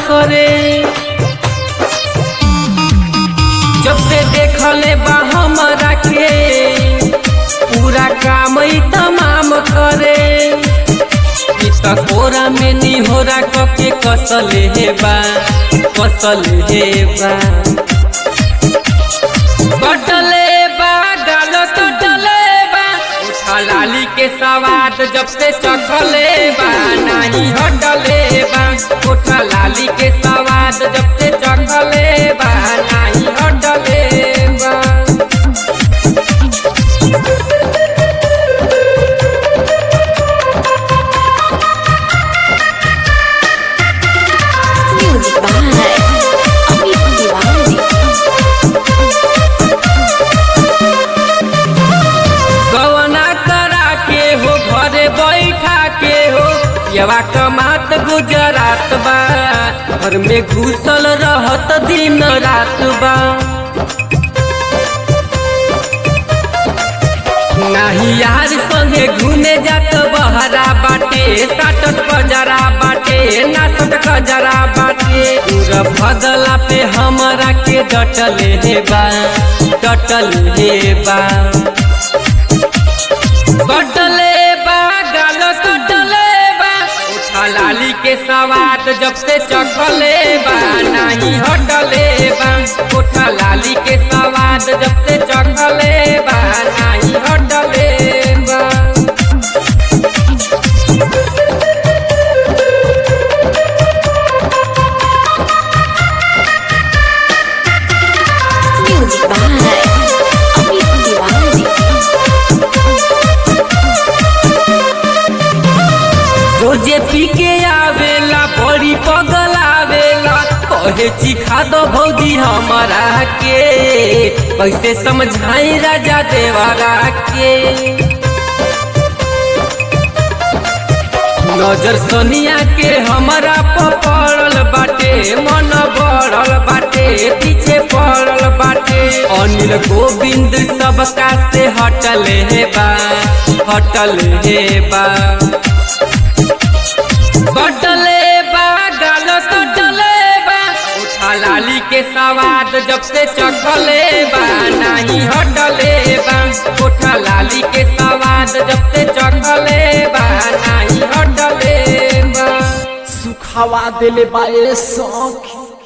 करे जब से देखले बा हमरा के पूरा काम ही तमाम करे ई त कोरा में निहोरा कके कसले हे बा कसले हे बा कटले बा गाल कटले बा उठा लाली के सवाद जब से चखले बा नहीं हटले बा उठा लाली के सवाद जब से चखले बा नहीं हटले बा Music by Amit Diwali. गवना करा के हो घरे बैठा के हो यवा कमात गुजरात बा घर में घुसल रहत दिन रात बा नाही यार संगे घूमे जात बहरा बाटे साटत बजरा बाटे नाचत खजरा बाटे पूरा भगला पे हमरा के डटले हे बा डटले हे बा कटले बा गाल कटले बा उठा लाली के सवाद जब से चखले बा नहीं हटले बा उठा लाली के सवाद जब से चखले बा नहीं हटले बा Music by Amit Diwali. रोजे पी के आवेला बड़ी पगल आवेला कहे चिखा दो भौजी हमारा के कैसे समझाई राजा देवरा के नजर सोनिया के हमारा पड़ल बाटे मन बढ़ल बाटे पीछे पड़ल बाटे अनिल गोविंद सबका से हटले हे बा हटले हे बा कटले बा गाल कटले बा उठा लाली के सवाद जब से चखले बा नहीं हटले बा उठा लाली के सवाद जब से चखले बा नहीं हटले बा सुखावा दिले बाए सौखी